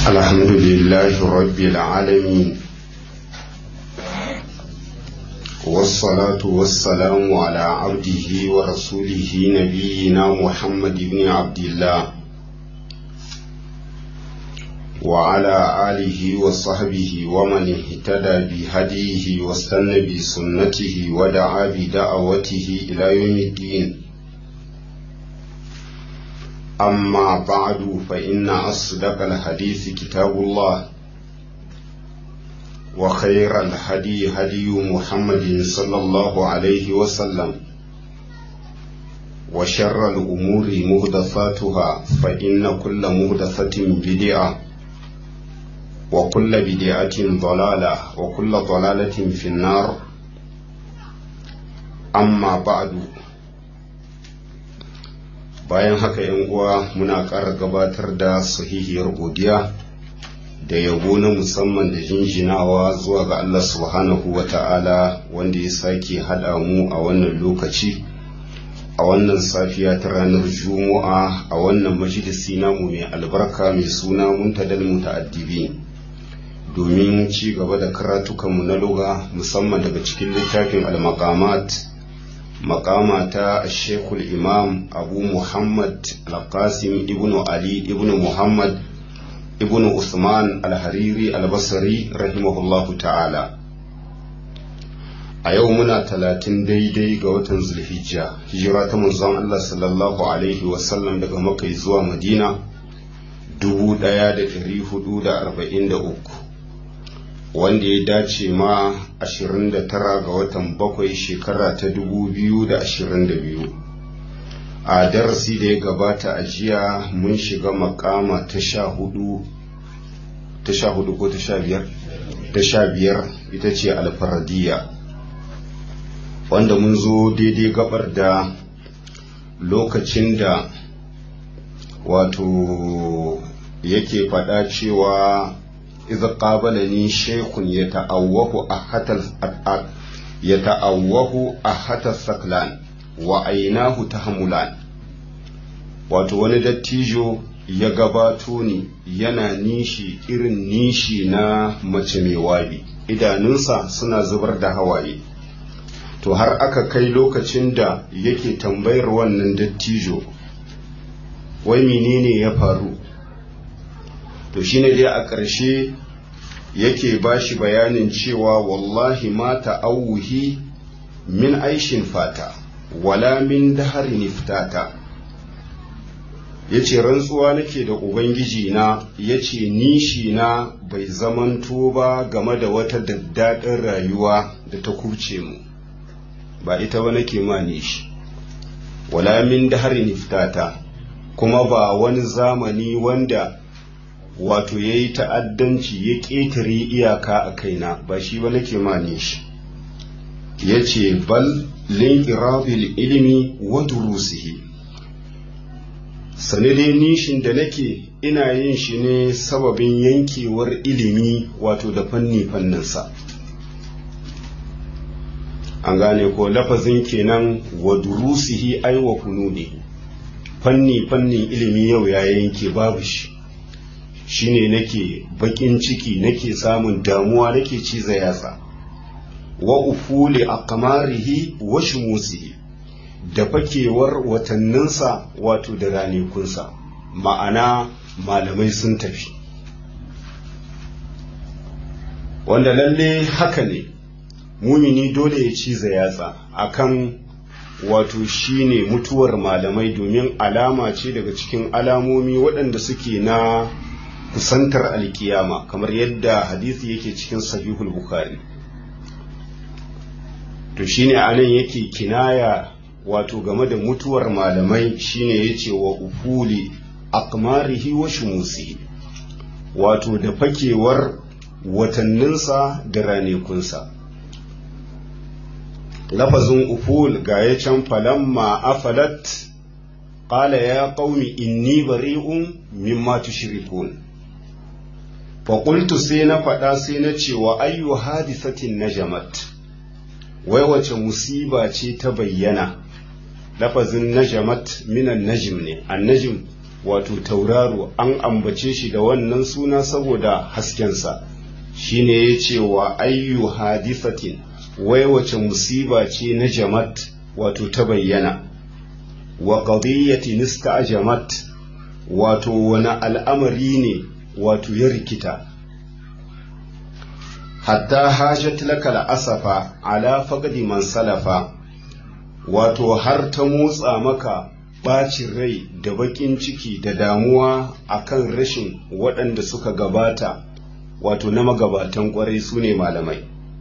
الحمد لله رب العالمين والصلاة والسلام على عبده ورسوله نبينا محمد بن عبد الله وعلى آله وصحبه ومن اهتدى بهديه واستنى بسنته ودعا بدعوته إلى يوم الدين أما بعد فإن أصدق الحديث كتاب الله وخير الهدي هدي محمد صلى الله عليه وسلم وشر الأمور مهدثاتها فإن كل مهدثة بدعة وكل بدعة ضلالة وكل ضلالة في النار أما بعد bayan haka yan uwa muna ƙara gabatar da sahihiyar godiya da yabo na musamman da jinjinawa zuwa ga Allah subhanahu wa ta'ala wanda ya sake haɗa mu a wannan lokaci a wannan safiya ta ranar juma'a a wannan majalisi namu mai albarka mai suna muntadal muta'addibi domin ci gaba da karatukanmu na luga musamman daga cikin littafin al-maqamat makama ta shekul imam abu muhammad al-qasim ibn ali ibn muhammad ibn usman al-hariri al-basri rahimahullahu ta'ala a yau muna talatin daidai ga watan zulhijja hijira ta manzon allah sallallahu alaihi wasallam daga makai zuwa madina 1443 wanda ya dace ma 29 ga watan bakwai shekara ta 2022 a darasi da ya gabata a jiya mun shiga makama ta sha hudu ta sha hudu ko ta sha biyar ta sha biyar ita ce alfaradiya wanda mun zo daidai gabar da lokacin da wato yake faɗa cewa إذا قابلني شيخ يتأوه أحد يتأوه أحد الثقلان وعيناه تهملان wato wani dattijo ya gabato ni yana nishi irin nishi na mace mai wabi idanunsa suna zubar da hawaye to har aka kai lokacin da yake tambayar wannan dattijo wai menene ya faru to shine dai a ƙarshe yake ba shi bayanin cewa wallahi ma ta'awuhi min aishin fata wala min dahari niftata ya ce rantsuwa nake da ubangiji na ya ce nishi na bai zamanto ba game da wata daddaɗin rayuwa da ta kurce mu ba ita ba nake ma nishi wala min dahari niftata kuma ba wani zamani wanda wato ya yi ta'addanci ya ƙetare iyaka a kaina ba shi ba nake mane shi ya ce bal linkirabil ilimi wa durusihi sani dai nishin da nake ina yin shi ne sababin yankewar ilimi wato da fanni fanninsa an gane ko lafazin kenan wa durusihi ai wa fununi fanni fannin ilimi yau ya yanke babu shi shine nake bakin ciki nake samun damuwa nake ciza yatsa wa ufuli aqmarihi wa shumusihi da fakewar watanninsa wato da ranikunsa ma'ana malamai sun tafi wanda lalle haka ne mumini dole ya ciza yatsa akan wato shine mutuwar malamai domin alama ce daga cikin alamomi waɗanda suke na kusantar alkiyama kamar yadda hadisi yake cikin sahihul bukhari to shine anan yake kinaya wato game da mutuwar malamai shine yace wa ufuli aqmarihi wa shumusi wato da fakewar watanninsa da ranekunsa lafazin uful ga ya can falamma afalat qala ya qaumi inni bari'un mimma tushrikun faƙultu sai na faɗa sai na ce wa ayyu hadisatin najamat wai wace musiba ce ta bayyana lafazin najamat minan najim ne annajim wato tauraro an ambace shi da wannan suna saboda haskensa shine ya ce wa ayyu hadifatin wai wace musiba ce na jamat wato ta bayyana wa qadiyatin ista'jamat wato wani al'amari ne wato ya rikita hatta hajat laka asafa ala faqdi man salafa wato har ta motsa maka ɓacin rai da baƙin ciki da damuwa akan rashin waɗanda suka gabata wato na magabatan ƙwarai su ne malamai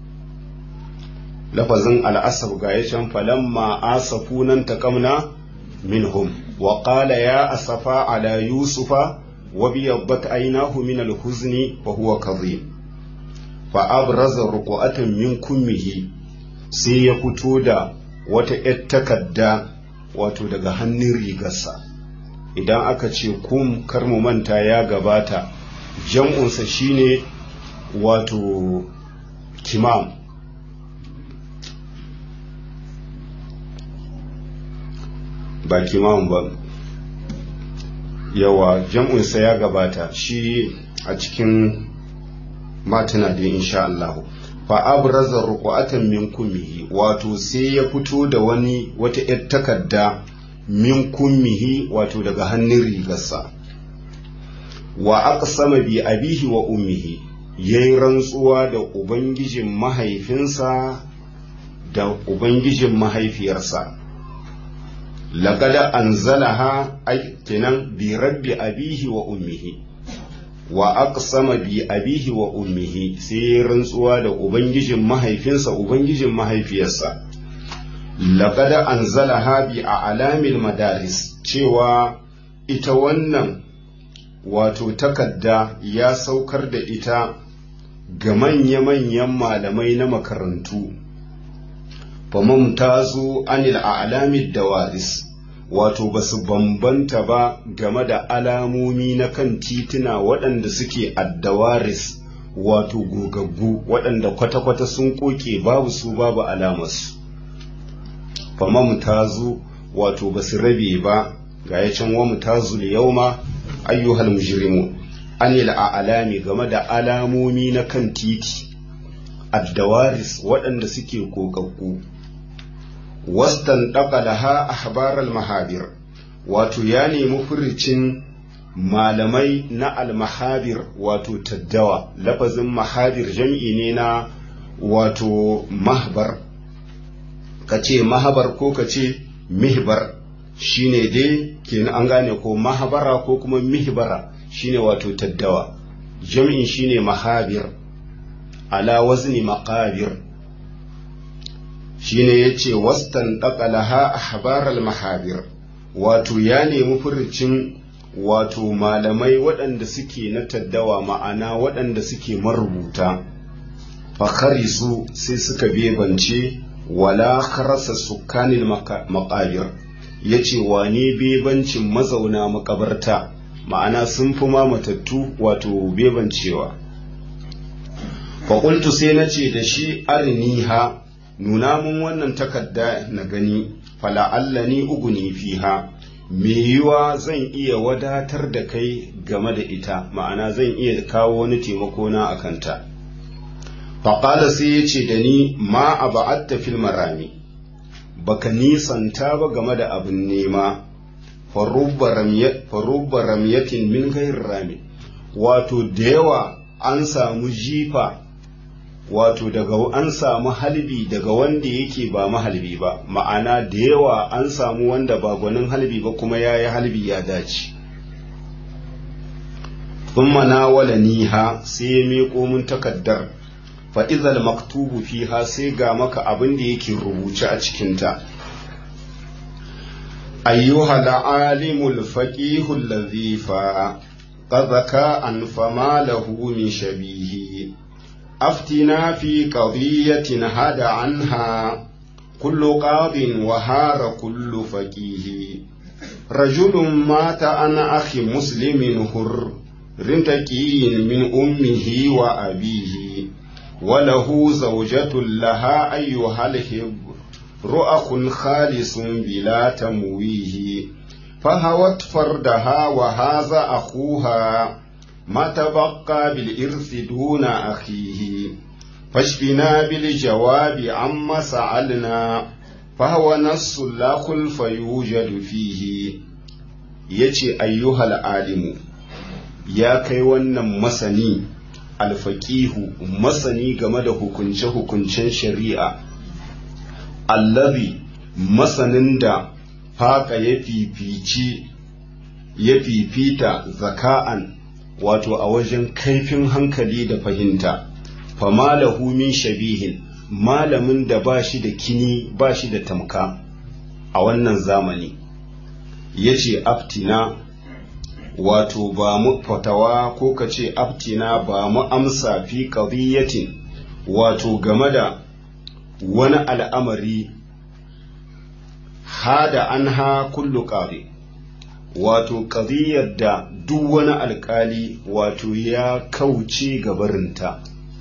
lafazin al'asaf ga ya can falamma asafu nan taƙamna minhum wa qala ya asafa ala yusufa wa biyabbat aynahu min al-huzni wa huwa kadhib fa abraza ruqatan min kummihi sai ya fito da wata ‘yar takarda wato daga hannun rigarsa idan aka ce kum kar mu manta ya gabata jam'unsa shine wato kimam ba kimam ba yawa jam'unsa ya gabata shi a cikin matana da insha Allah fa abraza ruqatan min kummihi wato sai ya fito da wani wata yar takarda min kummihi wato daga hannun rigarsa wa aqsama bi abihi wa ummihi yayi rantsuwa da ubangijin mahaifinsa da ubangijin mahaifiyarsa laqad anzalaha ay kenan bi rabbi abihi wa ummihi wa aqsama bi abihi wa ummihi sai rantsuwa da ubangijin mahaifinsa ubangijin mahaifiyarsa laqad anzalaha bi a'lamil madaris cewa ita wannan wato takadda ya saukar da ita ga manya-manyan malamai na makarantu famamtazu anil a'lamid dawaris wato ba su bambanta ba game da alamomi na kan tituna waɗanda suke addawaris wato gogaggu waɗanda kwata-kwata sun koke babu su babu alamarsu famam tazu wato ba su rabe ba ga ya can wamu tazu da yauma ayyuhal mujrimu anil a'lami game da alamomi na kan titi addawaris waɗanda suke gogaggu wastan laha ahbaral mahabir wato ya nemi furicin malamai na almahabir wato taddawa lafazin mahabir jam'i ne na wato mahbar ka ce mahabar ko ka ce mihbar shine dai kenan an gane ko mahabara ko kuma mihbara shine wato taddawa jam'in shine mahabir ala wazni maqabir shine ya ce wastan ɗaƙalaha a habaral mahabir wato ya nemi furucin wato malamai waɗanda suke na taddawa ma'ana waɗanda suke marubuta fakari su sai suka bebance wala karasa sukanin maƙabir ya ce wane bebancin mazauna makabarta ma'ana sun fi ma matattu wato bebancewa faƙultu sai na ce da shi arniha nuna mun wannan takarda na gani fala'allani uguni fiha me yiwa zan iya wadatar da kai game da ita ma'ana zan iya kawo wani taimako na a kanta faƙala sai ya ce da ni ma a ba'atta fil marami baka nisanta ba game da abin nema farubba ramyatin min gairin rami wato da yawa an samu jifa wato daga an samu halbi daga wanda yake ba mahalbi ba ma'ana da yawa an samu wanda ba gwanin halbi ba kuma ya yi halbi ya dace thumma nawala niha sai ya miƙo mun takaddar fa idhal maktubu fiha sai ga maka abin da yake rubuce a cikinta ayyuha al-alimul faqihul ladhi fa qad an fama lahu min shabihi أفتنا في قضية هدى عنها كل قاض وهار كل فقيه رجل مات عن أخي مسلم هر رنتكي من أمه وأبيه وله زوجة لها أيها الهب رؤخ خالص بلا تمويه فهوت فردها وهذا أخوها ما تبقى بالإرث دون أخيه فاشفنا بالجواب عما سألنا فهو نص لا خلف يوجد فيه يتي أيها العالم يا كي wannan masani alfaqihu masani game da hukunce-hukuncen shari'a allazi masanin da haka ya fifici ya fifita zaka'an wato a wajen kaifin hankali da fahimta fama lahu min shabihin malamin da ba shi da kini ba shi da tamka a wannan zamani ya ce aftina wato ba mu fatawa ko ka ce aftina ba mu amsa fi ƙadiyyatin wato game da wani al'amari hada an ha kullu ƙari wato ƙadiyar da duk wani alƙali wato ya kauce gabarinta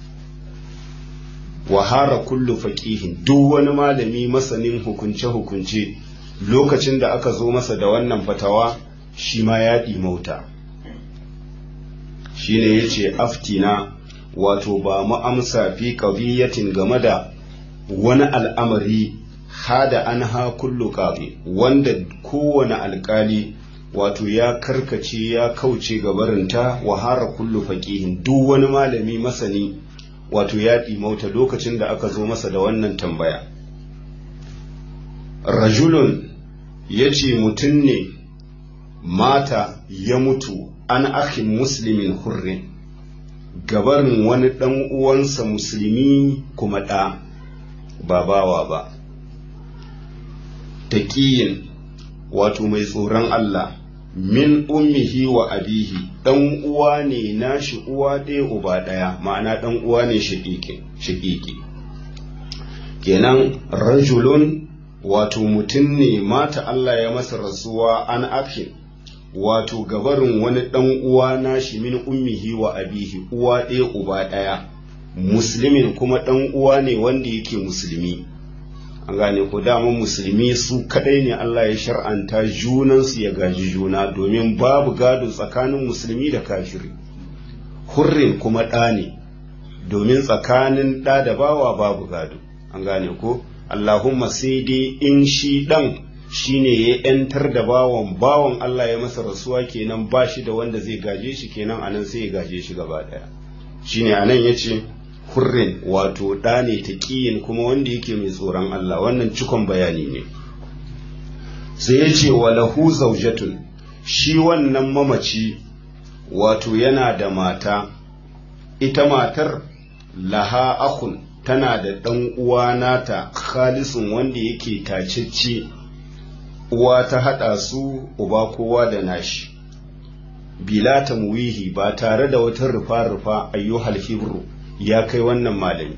wahara kullu faƙihin duk wani malami masanin hukunce-hukunce lokacin da aka zo masa da wannan fatawa shi ma ya ɗimauta shi ne ya ce aftina wato ba mu amsa fi ƙadiyyatin game da wani al'amari hada an ha kullu ƙabi wanda kowane alƙali wato ya karkace ya kauce gabarinta wahara kullu faƙihin duk wani malami masani wato ya ɗimauta lokacin da aka zo masa da wannan tambaya rajulun ya ce mutum ne mata ya mutu an akhin muslimin hurrin gabarin wani ɗan uwansa musulmi kuma ɗa ba bawa ba taƙiyin wato mai tsoron Allah min ummihi wa abihi ɗan uwa ne nashi uwa ɗaya uba ɗaya ma'ana ɗan uwa ne shaƙiƙi kenan rajulun wato mutum ne mata Allah ya masa rasuwa an afin wato gabarin wani ɗan uwa nashi min ummihi wa abihi uwa ɗaya uba ɗaya musulmin kuma ɗan uwa ne wanda yake musulmi an gane ko dama musulmi su kadai ne Allah ya shar'anta junansu ya gaji juna domin babu gado tsakanin musulmi da kafiri hurrin kuma ɗa ne domin tsakanin ɗa da bawa babu gado an gane ko Allahumma sai dai in shi ɗan shine ya ‘yantar da bawan bawan Allah ya masa rasuwa kenan ba shi da wanda zai gaje shi kenan anan sai ya gaje shi gaba ɗaya shine anan ya ce hurrin wato ɗa ne ta ƙiyin kuma wanda yake mai tsoron Allah wannan cikon bayani ne sai ya ce wa lahu zaujatun shi wannan mamaci wato yana da mata ita matar laha akun tana da ɗan uwa nata khalisun wanda yake tacecce uwa ta haɗa su uba kowa da nashi bila tamwihi ba tare da wata rufa-rufa ayyuhal hibru ya kai wannan malami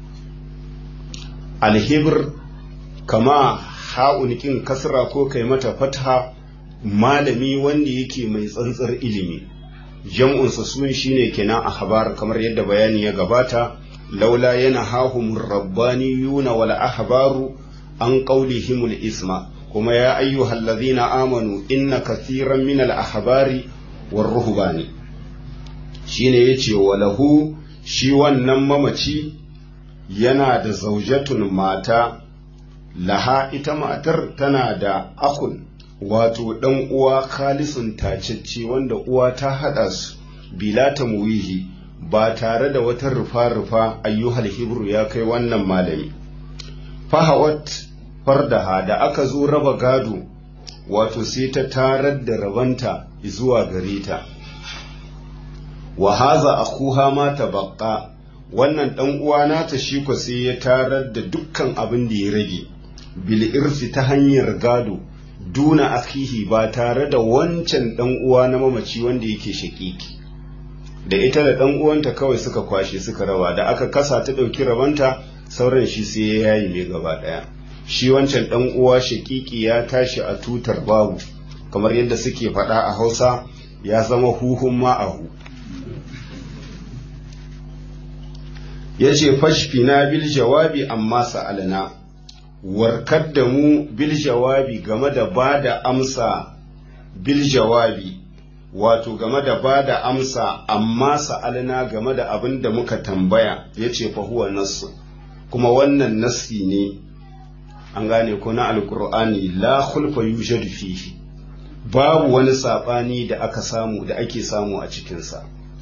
alhibir kama ha'unikin kasra ko kai mata fatha malami wanda yake mai tsantsar ilimi jam'unsa sun shine kenan ahbar kamar yadda bayani ya gabata laula yana hahum rabbaniyuna wal ahbaru an qawlihimul isma kuma ya ayyuhal ladhina amanu inna kathiran min al ahbari war ruhbani shine yace walahu shi wannan mamaci yana da zaujatun mata laha ita matar tana da akun wato ɗan uwa khalisun tacecce wanda uwa ta haɗa su bila ta muwihi ba tare da wata rufa-rufa ayyuhal hibru ya kai wannan malami fahawat fardaha da aka zo raba gado wato sai ta tarar da rabanta zuwa gare ta wa haza akuha ma tabaqqa wannan dan uwa nata shi ko sai ya tarar da dukkan abin da ya rage bil irsi ta hanyar gado duna akihi ba tare da wancan dan uwa na mamaci wanda yake shakiki da ita da dan uwanta kawai suka kwashe suka rawa da aka kasa ta dauki rabanta sauran shi sai ya yayi mai gaba daya shi wancan dan uwa shakiki ya tashi a tutar babu kamar yadda suke faɗa a Hausa ya zama huhun ma'ahu ya ce fashfina bil jawabi amma sa'alna warkar da mu bil jawabi game da ba da amsa bil jawabi wato game da ba da amsa amma sa'alna game da abin da muka tambaya ya ce fa huwa nassu kuma wannan nassi ne an gane ko na alkur'ani la khulfa yujadu fihi babu wani saɓani da aka samu da ake samu a cikinsa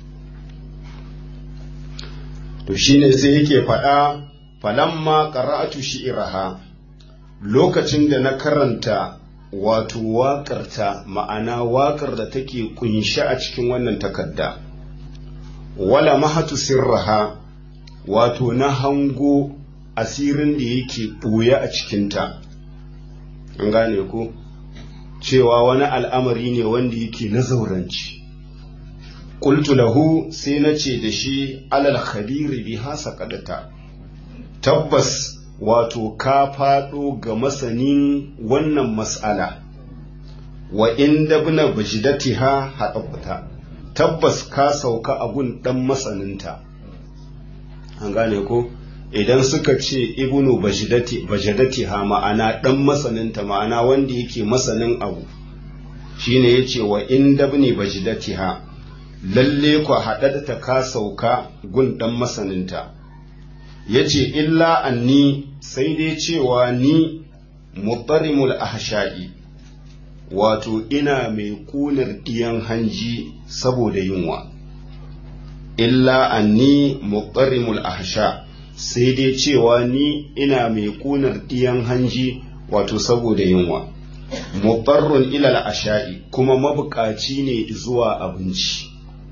to shine sai yake faɗa falamma qara'atu shi'raha lokacin da na karanta wato waƙarta ma'ana waƙar da take kunshe a cikin wannan takarda wala mahatu sirraha wato na hango asirin da yake ɓoye a cikinta an gane ko cewa wani al'amari ne wanda yake na zauranci qultu lahu sai na ce da shi alal khabiri biha saqadata tabbas wato ka faɗo ga masanin wannan mas'ala wa inda bina bajidatiha haɗaɓata tabbas ka sauka a gun ɗan masaninta an gane ko idan suka ce ibnu bajidatiha ma'ana ɗan masaninta ma'ana wanda yake masanin abu shine yace wa inda bini bajidatiha lalle ku haɗaɗata ka sauka gun ɗan masaninta ya ce illa anni sai dai cewa ni mutarimul ahsha'i wato ina mai kunar ɗiyan hanji saboda yunwa illa anni mutarimul ahsha sai dai cewa ni ina mai kunar ɗiyan hanji wato saboda yunwa mutarrun ilal asha'i kuma mabukaci ne zuwa abinci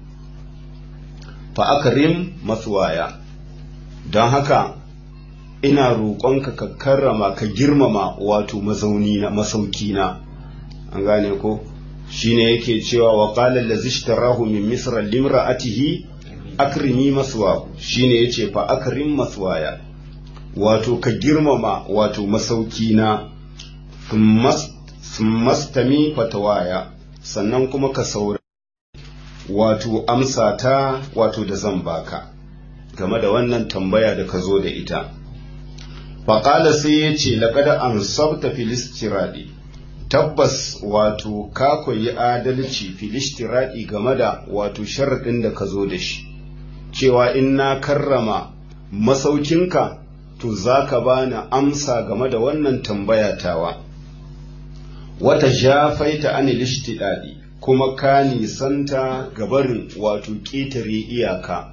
fa akrim maswaya don haka ina roƙonka ka karrama ka girmama wato mazauni na masauki na an gane ko shine yake cewa wa qala allazi ishtarahu min misra limra'atihi akrimi maswa shine yace fa akrim maswaya wato ka girmama wato masauki na mastami fatawaya sannan kuma ka saura wato amsa ta wato da zan baka game da wannan tambaya da ka zo da ita faƙala sai ya ce laƙada an sabta filistiradi tabbas wato ka koyi adalci filistiradi game da wato sharaɗin da ka zo da shi cewa in na karrama masaukinka to za ka bani amsa game da wannan tambaya tawa wata jafaita an lishtidadi kuma ka nisanta gabarin wato ƙetare iyaka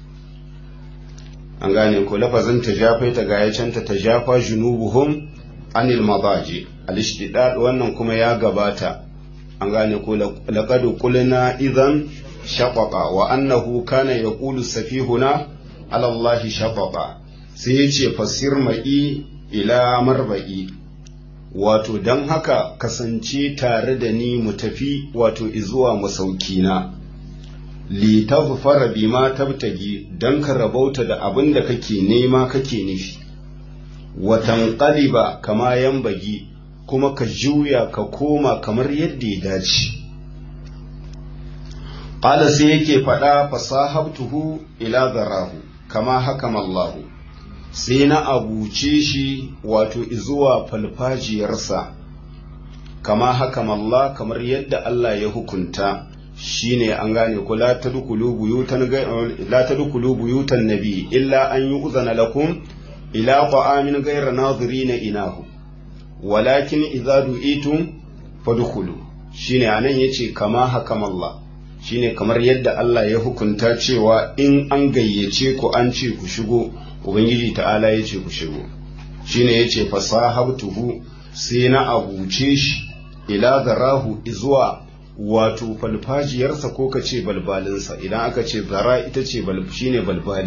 an gane ko lafazin ta jafai ta gaya canta ta jafa junubuhum anil madaji al-ishtidad wannan kuma ya gabata an gane ko laqad qulna idan shaqaqa wa annahu kana yaqulu safihuna ala Allah shaqaqa sai yace fasir ma'i ila marba'i wato dan haka kasance tare da ni mu tafi wato izuwa masaukina li tazfara bima tabtagi dan ka rabauta da abin da kake nema kake nufi wa tanqaliba kama yambagi kuma ka juya ka koma kamar yadda ya dace qala sai yake faɗa fasahabtuhu ila zarahu kama hakama Allah sai na abuce shi wato izuwa falfajiyarsa kama hakama Allah kamar yadda Allah ya hukunta shine an gane ku la tadkhulu buyutan la tadkhulu buyutan nabi illa an yu'zana lakum ila ta'amin ghayra nadhirina inahu walakin idza du'itum fadkhulu shine anan yace kama hakama Allah shine kamar yadda Allah ya hukunta cewa in an gayyace ku an ce ku shigo ubangiji ta'ala yace ku shigo shine yace fasahabtuhu sai na abuce shi ila zarahu izuwa wato falfajiyarsa ko ka ce balbalinsa idan aka ce zara ita ce shine balbali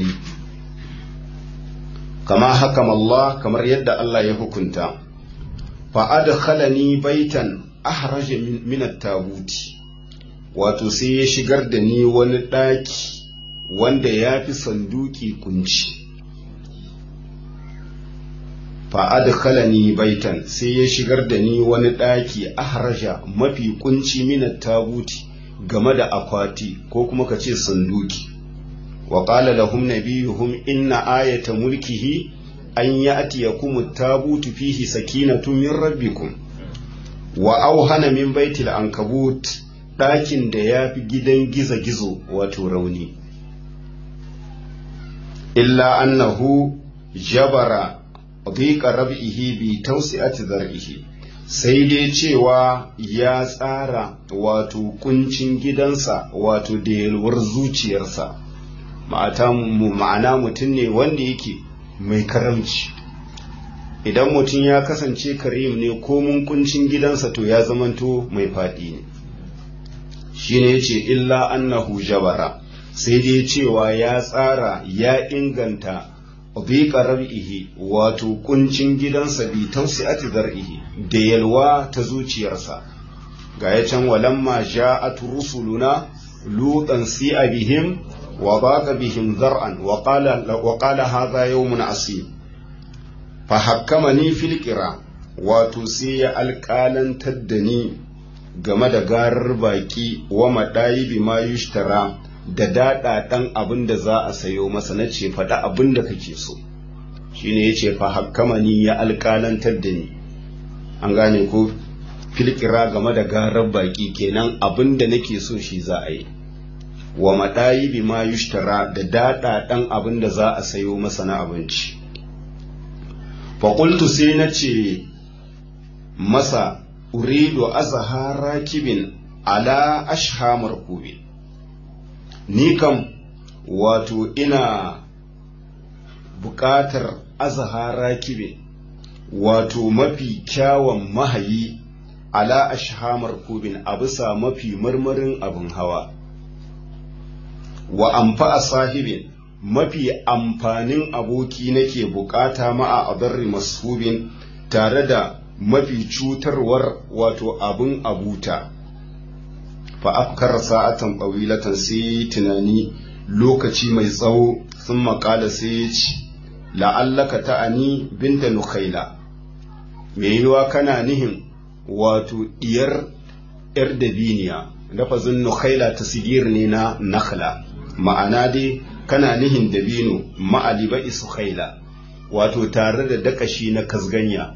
kama hakam Allah kamar yadda Allah ya hukunta fa adkhalani baitan ahraja min at-tabuti wato sai ya shigar da ni wani ɗaki wanda ya fi sanduki kunci fa'adkhalani baitan sai ya shigar da ni wani ɗaki ahraja mafi kunci minat tabuti game da akwati ko kuma ka ce sanduki wa qala lahum nabiyuhum inna ayata mulkihi an ya'tiyakum at-tabutu fihi sakinatun min rabbikum wa auhana min baitil ankabut ɗakin da ya fi gidan gizo-gizo wato rauni illa annahu jabara dhiqa rab'ihi bi tawsi'ati zar'ihi sai dai cewa ya tsara wato kuncin gidansa wato da yalwar zuciyarsa ma'ana mutum ne wanda yake mai karamci idan mutum ya kasance karim ne ko mun kuncin gidansa to ya zamanto mai faɗi ne shine yace illa annahu jabara sai dai cewa ya tsara ya inganta dhiqa rab'ihi wato kuncin gidansa bi tawsi'ati zar'ihi da yalwa ta zuciyarsa ga ya can walamma ja'at rusuluna lutan si'a bihim wa baqa bihim zar'an wa qala wa qala hadha yawmun asib fa hakkamani fil qira wato sai ya alƙalantar da ni game da garar baki wa madayi bima yushtara da daɗaɗan abin da za a sayo masa na ce faɗa abin da kake so shi ne ya ce fa hakkama ni ya alƙalantar da ni an gane ko filkira game da garar baƙi kenan abin da nake so shi za a yi wa maɗayi bi ma yushtara da daɗaɗan abin da za a sayo masa na abinci faƙultu sai na ce masa uridu azhara kibin ala ashhamar kubin ni kam wato ina buƙatar azahara kibe wato mafi kyawun mahayi ala ashhamar kubin a bisa mafi marmarin abin hawa wa amfa sahibin mafi amfanin aboki nake bukata ma'a adarri masubin tare da mafi cutarwar wato abin abuta fa afkar sa'atan ɓawilatan sai tunani lokaci mai tsawo sun makala sai ya ci la'allaka ta'ani binta nukhaila mai yiwa kana nihin wato diyar yar dabiniya lafazin nukhaila ta sigir ne na nakhla ma'ana dai kana nihin dabino ma'aliba isukhaila wato tare da dakashi na kasganya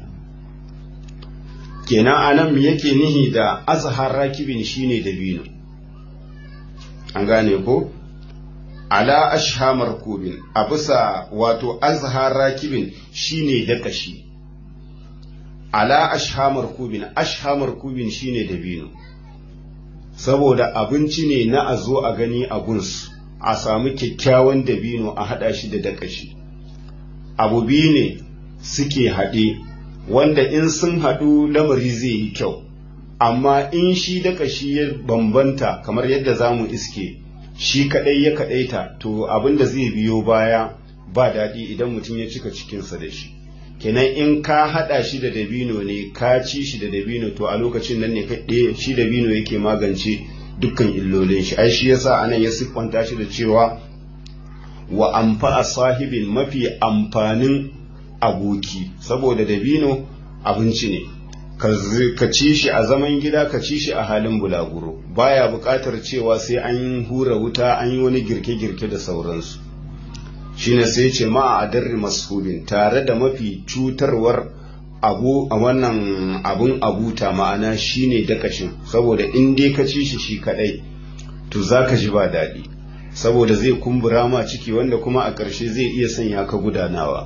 kenan anan yake nihi da azhar rakibin shine dabino an gane ko ala ashhamar kubin a bisa wato azhar rakibin shine dakashi ala ashhamar kubin ashhamar kubin shine dabino saboda abinci ne na a zo a gani a gunsu a samu kyakkyawan dabino a hada shi da dakashi abu biyu ne suke haɗe wanda in sun haɗu lamari zai yi kyau amma in shi da ƙashi ya bambanta kamar yadda za mu iske shi kaɗai ya kaɗaita to abin da zai biyo baya ba daɗi idan mutum ya cika cikinsa da shi kenan in ka haɗa shi da dabino ne ka ci shi da dabino to a lokacin nan ne kaɗe shi dabino yake magance dukkan illolin shi ai shi yasa anan ya siffanta shi da cewa wa amfa sahibin mafi amfanin aboki saboda dabino abinci ne ka ci shi a zaman gida ka ci shi a halin bulaguro baya buƙatar cewa sai an hura wuta an yi wani girke-girke da sauransu shine sai ce ma a darri masubin tare da mafi cutarwar abu a wannan abun abuta ma'ana shine dakashin saboda in dai ka ci shi shi kadai to za ka ji ba daɗi saboda zai kumbura ma ciki wanda kuma a ƙarshe zai iya sanya ka gudanawa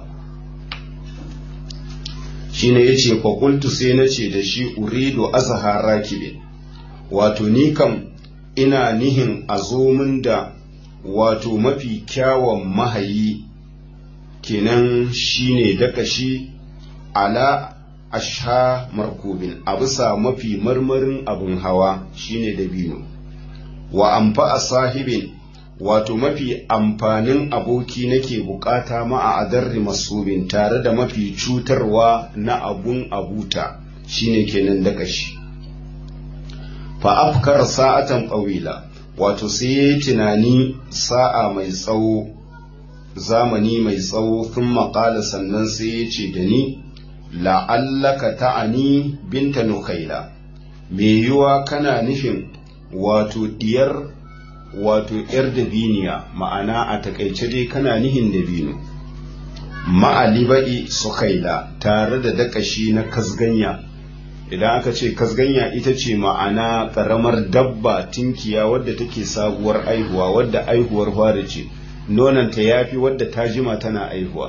shine yace kwakultu sai na ce da shi uridu azhar rakibin wato ni kam ina nihin a zo min da wato mafi kyawun mahayi kenan shine dakashi ala asha markubin a bisa mafi marmarin abin hawa shine dabino wa amfa a sahibin wato mafi amfanin aboki nake bukata ma'a adarri masubin tare da mafi cutarwa na abun abuta shine kenan dakashi fa afkar sa'atan ƙawila wato sai ya yi tunani sa'a mai tsawo zamani mai tsawo sun maƙala sannan sai ya ce da ni la'allaka ta'ani binta nukaila mai yiwa kana nufin wato diyar wato ‘yar dabiniya ma'ana a takaice dai kana nihin dabino ma'aliba'i sukaila tare da dakashi na kasganya idan aka ce kasganya ita ce ma'ana ƙaramar dabba tinkiya wadda take sabuwar aihuwa wadda aihuwar fara ce nonanta ya fi wadda ta jima tana aihuwa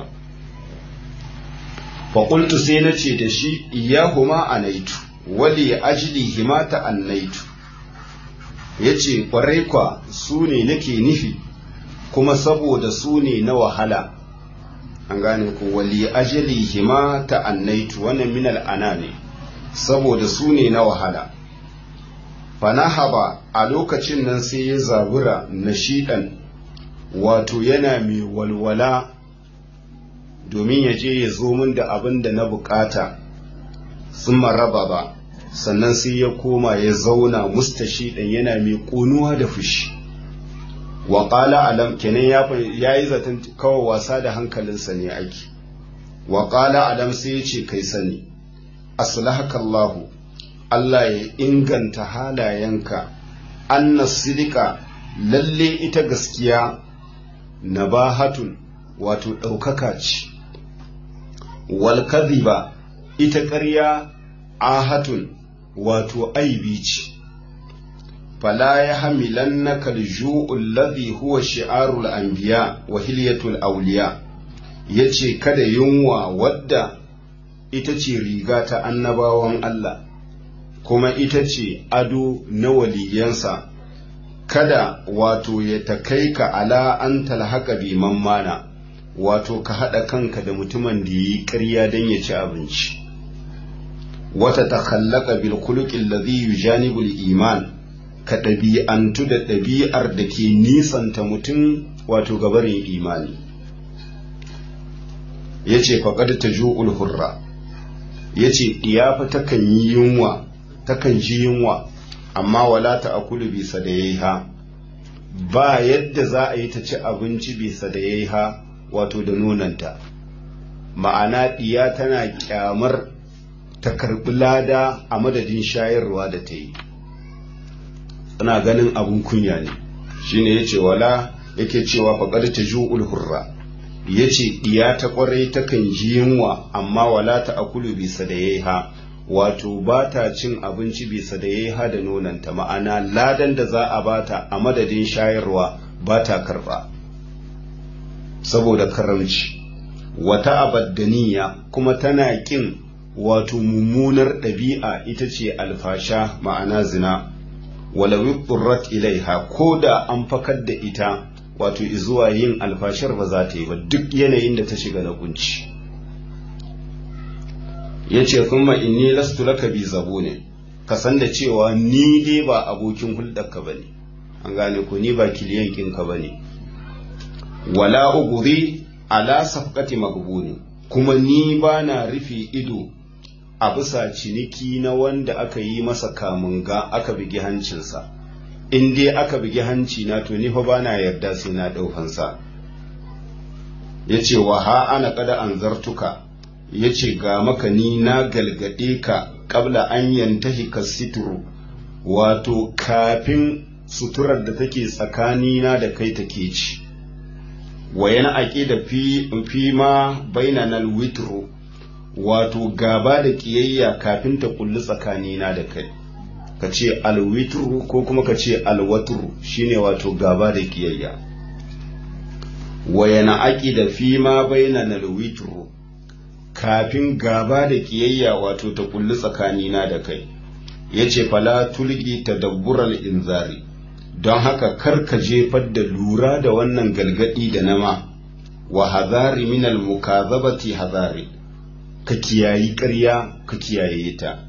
faƙultu sai na ce da shi iyahuma a naitu wali ajili himata an naitu ya ce ƙwarai kwa su ne nake nufi kuma saboda su ne na wahala an gane ku wali ajili himata an naitu wannan minal ana ne saboda su ne na wahala fanahaba a lokacin nan sai ya zabura nashiɗan wato yana mai walwala domin ya je ya zo min da abin da na bukata sun maraba ba sannan sai ya koma ya zauna mustashi ɗan yana mai ƙunuwa da fushi wa ƙala alam kenan ya yi zaton kawai wasa da hankalinsa ne ake wa ƙala alam sai ya ce kai sani aslahakallahu Allah ya inganta halayenka anna sidika lalle ita gaskiya nabahatun wato ɗaukaka ce wal kadhiba ita ƙarya ahatun wato aibi ce fala ya hamilannaka al-ju'u alladhi huwa shi'arul anbiya wa hilyatul awliya yace kada yunwa wadda ita ce riga ta annabawan Allah kuma ita ce ado na waliyansa kada wato ya takai ka ala an talhaka bi mana wato ka haɗa kanka da mutumin da yi ƙarya don ya ci abinci wata ta khallaka bil khuluqil ladhi yujanibul iman ka ɗabi'antu da ɗabi'ar da ke nisanta mutum wato gabarin imani yace faqad taju'ul hurra yace diyafa takan yi yunwa takan ji yunwa amma wala ta akulu bisa da yayi ha ba yadda za a yi ta ci abinci bisa da yayi ha wato da nonanta ma'ana diya tana kyamar ta karbi lada a madadin shayarwa da ta yi tana ganin abun kunya ne shine yace wala yake cewa faqad taju'ul hurra yace diya ta kwarai takan ji yunwa amma wala ta akulu bisa da yayi ha wato ba ta cin abinci bisa da ya yi hada nonanta ma'ana ladan da za a bata a madadin shayarwa ba ta karba saboda karamci wata abaddaniya kuma tana kin wato mummunar ɗabi'a ita ce alfasha ma'ana zina walawi ƙurrat ilaiha ko da an fakar da ita wato izuwa yin alfashar ba za ta yi ba duk yanayin da ta shiga na kunci. ya ce kuma inni lastu laka bi zabo ne ka san da cewa ni dai ba abokin hulɗarka ba ne an gane ko ni ba kiliyan kinka ba ne wala uguri ala safqati magbuni kuma ni ba na rufe ido a bisa ciniki na wanda aka yi masa kamunga aka bigi hancinsa in dai aka bigi hanci na to ni fa ba na yarda sai na ɗaukansa ya ce wa ha ana kada an zartuka ya ce ga maka ni na galgade ka kabla an yantahi ka situru wato kafin suturar da take tsakanina da kai take ci wa yana aƙi da fi ma bainanal witru wato gaba da ƙiyayya kafin ta kulli tsakanina da kai ka ce alwitru ko kuma ka ce alwatru shine wato gaba da ƙiyayya wa yana aƙi da fi ma bainanal witru kafin gaba da kiyayya wato ta kulli tsakanina da kai ya ce fala tulgi ta dabbural inzari don haka kar ka jefar da lura da wannan galgadi da nama wa hazari minal mukazabati hazari ka kiyayi ƙarya ka kiyaye ta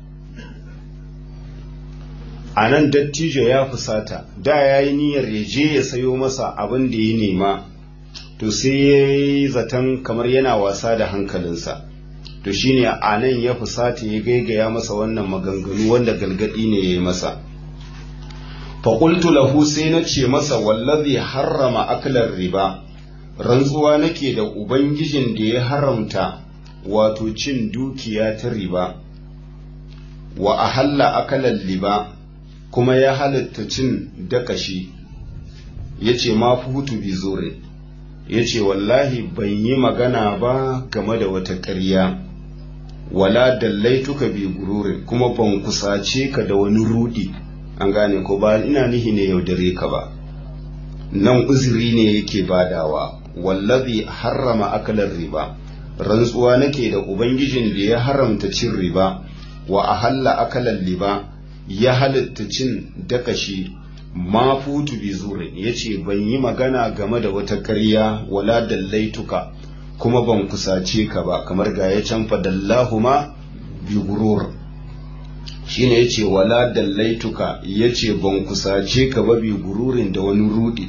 a nan dattijo ya fusata da ya yi niyyar ya je ya sayo masa abin da ya nema to sai ya yi zaton kamar yana wasa da hankalinsa to shine a nan ya fusata ya gaigaya masa wannan maganganu wanda galgadi ne ya yi masa faƙultu lahu sai na ce masa wallazi harrama aklar riba rantsuwa nake da ubangijin da ya haramta wato cin dukiya ta riba wa ahalla akalar riba kuma ya halatta cin dakashi ya ce ma hutu bi zure ya ce wallahi ban yi magana ba game da wata ƙarya wala dallaituka bi gururin kuma ban kusace ka da wani rudi an gane ko ba ina nihi ne yaudare ka ba nan uzuri ne yake badawa wallazi harrama akalar riba rantsuwa nake da ubangijin da ya haramta cin riba wa ahalla akalan liba ya halitta cin dakashi ma futu bi zurin yace ban yi magana game da wata ƙarya wala dallaituka kuma ban kusace ka ba kamar ga ya can fadallahuma bi gurur shine yace wala dallaituka yace ban kusace ka ba bi gururin da wani rudi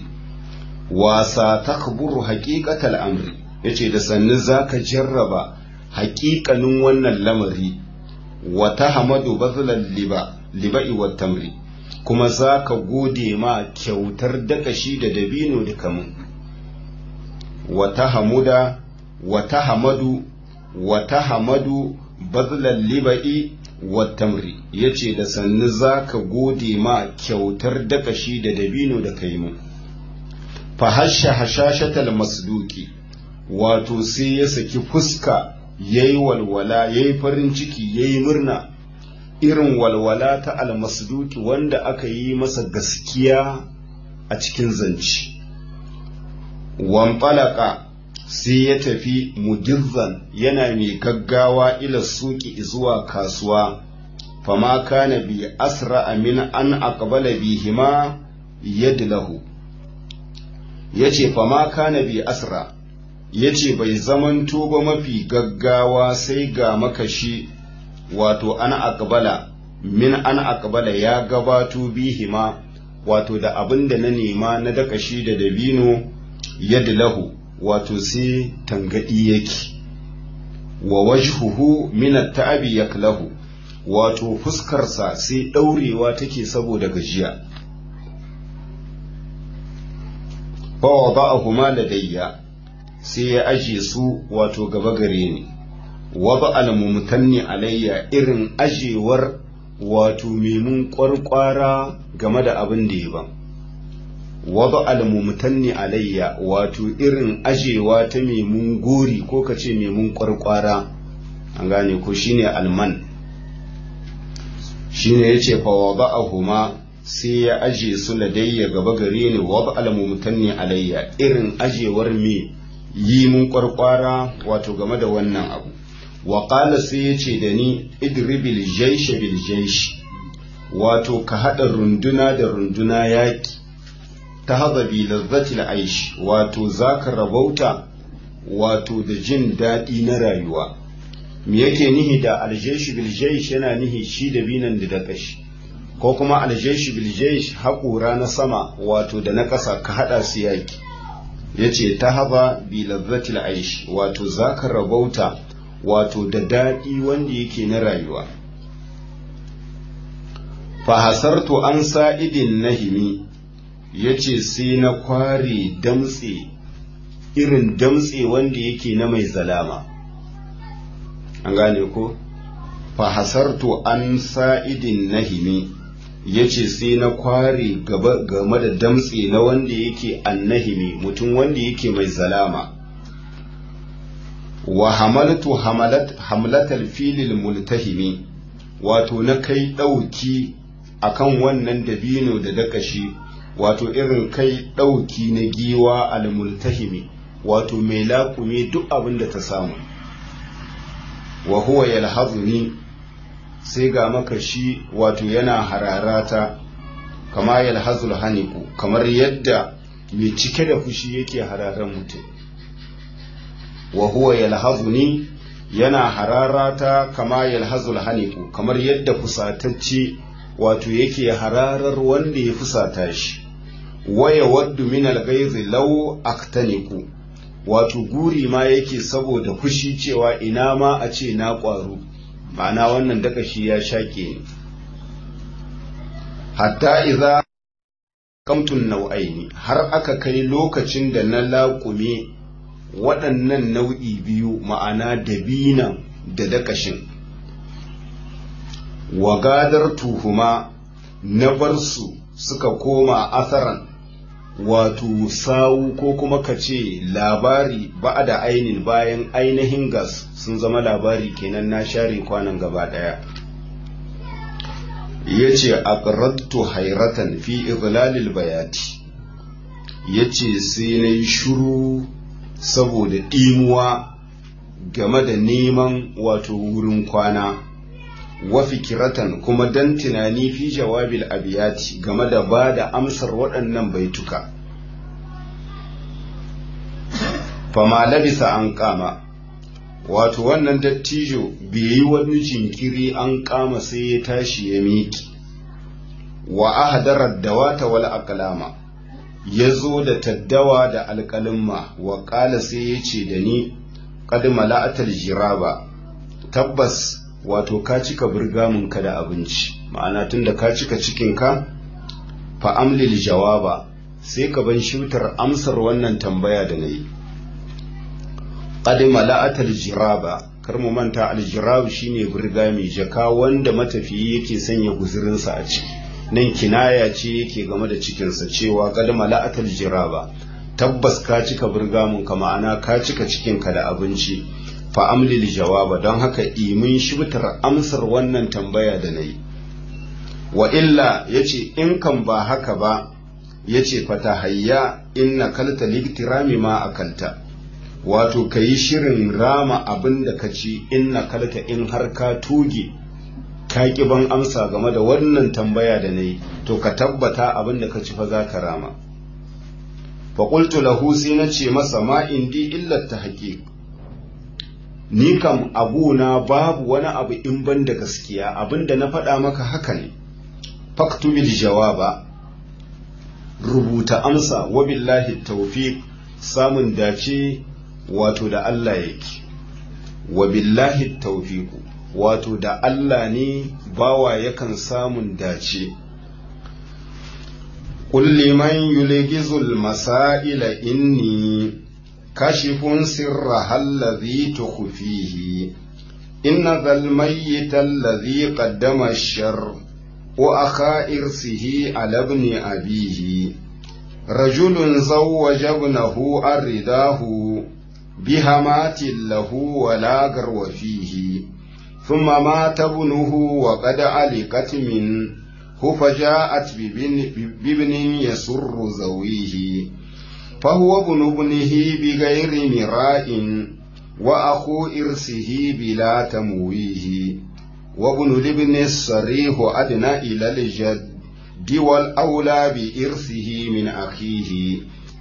wasa takburu haqiqatal amri yace da sannu zaka jarraba haƙiƙanin wannan lamari wa tahmadu bazlal liba liba'i wat tamri kuma zaka gode ma kyautar dakashi da dabino da kamun wa tahmuda wa tahmadu wa tahmadu bazlal liba'i wat tamri yace da sannu zaka gode ma kyautar dakashi da dabino da kaimu fa hasha hashashatal masduki wato sai ya saki fuska yayi walwala yayi farin ciki yayi murna irin walwala ta almasduki wanda aka yi masa gaskiya a cikin zance wamfalaka sai ya tafi mudizzan yana mai gaggawa ila suki zuwa kasuwa fama kana bi asra min an aqbala bihima yadlahu yace fama kana bi asra yace bai zamanto ba mafi gaggawa sai ga makashi wato ana aqbala min an aqbala ya gabato bihima wato da abin da na nema na dakashi da dabino yadlahu wato sai tangadi yake wa wajhuhu min at-ta'abi yaklahu wato fuskarsa sai daurewa take saboda gajiya fa wada'ahuma ladayya sai ya aje su wato gaba gare ni waba al-mumtanni alayya irin ajewar wato memun kwarkwara game da abin da ya ban waba al-mumtanni alayya wato irin ajewa ta memun gori ko kace memun kwarkwara an gane ko shine alman shine yace fa waba ahuma sai ya aje su ladayya gaba gare ni waba al-mumtanni alayya irin ajewar me yi mun kwarkwara wato game da wannan abu wa qala sai yace da ni idribil jaysh bil jaysh wato ka hada runduna da runduna yaki ta haza bi lazzatil aish wato zaka rabauta wato da jin daɗi na rayuwa me yake nihi da aljaysh bil jaysh yana nihi shi da binan da dakashi ko kuma aljaysh bil jaysh haƙura na sama wato da na ƙasa ka hada su yaki yace ta haba bi lazzatil aish wato zaka rabauta wato da daɗi wanda yake na rayuwa fahasartu an sa'idin nahimi ya ce sai na kware damtse irin damtse wanda yake na mai zalama an gane ko fahasartu an sa'idin nahimi ya ce sai na kware game da damtse na wanda yake annahimi mutum wanda yake mai zalama wa hamaltu hamlatal filil multahimi wato na kai ɗauki akan wannan dabino da dakashi wato irin kai ɗauki na giwa al-multahimi wato mai laƙume duk abin da ta samu wa huwa yalhazuni sai ga makashi wato yana hararata kama yalhazul haniku kamar yadda mai cike da fushi yake hararan mutum wa huwa yalhazuni yana hararata kama yalhazul haniku kamar yadda fusatacce wato yake hararar wanda ya fusata shi waya waddu min alghayzi law aktaniku wato guri ma yake saboda fushi cewa ina ma a ce na ƙwaro ma'ana wannan dakashi ya shaƙe ni hatta idza kamtun nau'aini har aka kai lokacin da na laƙume waɗannan nau'i biyu ma'ana dabinan da dakashin wagadar tuhuma na bar su suka koma asaran wato sawu ko kuma ka ce labari ba da ainin bayan ainihin gas sun zama labari kenan na share kwanan gaba ɗaya ya ce aqradtu hairatan fi izlalil bayati ya ce sai na yi shuru saboda ɗimuwa game da neman wato wurin kwana wa fikiratan kuma dan tunani fi jawabil abiyati game da ba da amsar waɗannan baituka fama labisa an kama wato wannan dattijo bai yi wani jinkiri an kama sai ya tashi ya miki wa ahdarar dawata wal aqlama ya zo da taddawa da alƙalimma wa ƙala sai ya ce da ni qad mala'atal jiraba tabbas wato ka cika burgamunka da abinci ma'ana tunda ka cika cikinka fa amlil jawaba sai ka ban shutar amsar wannan tambaya da nayi qad mala'atal jiraba kar mu manta aljirab shine burgami jaka wanda matafiyi yake sanya guzurinsa a ciki nan kinaya ce yake game da cikinsa cewa qad mala'atal jiraba tabbas ka cika burgamun ka ma'ana ka cika cikinka da abinci fa amlil jawaba don haka imin shibtar amsar wannan tambaya da nayi wa illa yace in kan ba haka ba yace fata hayya inna kalta liktirami ma akalta wato ka yi shirin rama abin da ka ci inna kalta in har ka tuge ka ki ban amsa game da wannan tambaya da na yi to ka tabbata abin da ka ci fa za ka rama faƙultu lahu sai na ce masa ma indi illar ta haƙiƙ ni kam abuna babu wani abu in ban da gaskiya abin da na faɗa maka haka ne faktubil jawaba rubuta amsa wa billahi tawfiq samun dace wato da Allah yake wa billahi tawfiqu wato da Allah ne bawa yakan samun dace قل لمن يلغز المسائل إني كاشف سرها الذي تخفيه إن ذا الميت الذي قدم الشر وأخا إرسه على ابن أبيه رجل زوج ابنه أرداه بهمات له ولا قرو فيه ثم مات ابنه وقد علقت منه فجاءت بابن, بابن يسر زويه فهو ابن ابنه بغير مراء وأخو إرسه بلا تمويه وابن الابن الصريح أدنى إلى الجد والأولى بإرثه من أخيه